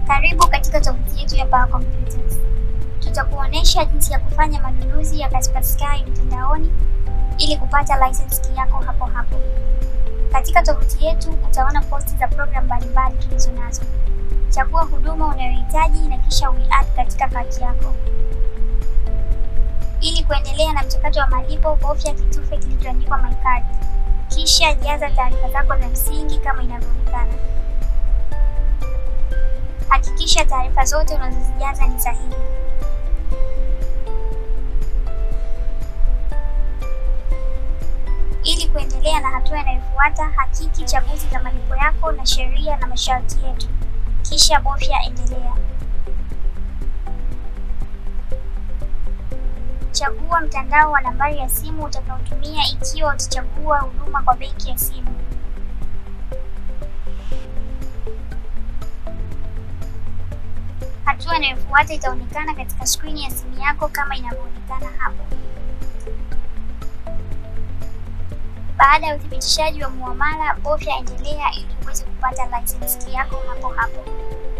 Karibu katika tovuti yetu ya Power Computers. Tutakuonesha jinsi ya kufanya manunuzi ya Kaspersky mtandaoni ili kupata license key yako hapo hapo. Katika tovuti yetu utaona posti za programu mbalimbali tulizo nazo. Chagua huduma unayohitaji na kisha uiadd katika kati yako. Ili kuendelea na mchakato wa malipo, bofya kitufe kilichoandikwa My Card, kisha jaza taarifa zako za msingi kama inavyoonekana. Hakikisha taarifa zote unazozijaza ni sahihi. Ili kuendelea na hatua inayofuata, hakiki chaguzi za malipo yako na sheria na masharti yetu, kisha bofya endelea. Chagua mtandao wa nambari ya simu utakaotumia ikiwa utachagua huduma kwa benki ya simu. Hatua inayofuata itaonekana katika skrini ya simu yako kama inavyoonekana hapo. Baada ya uthibitishaji wa muamala, bofya endelea ili uweze kupata license key yako hapo hapo.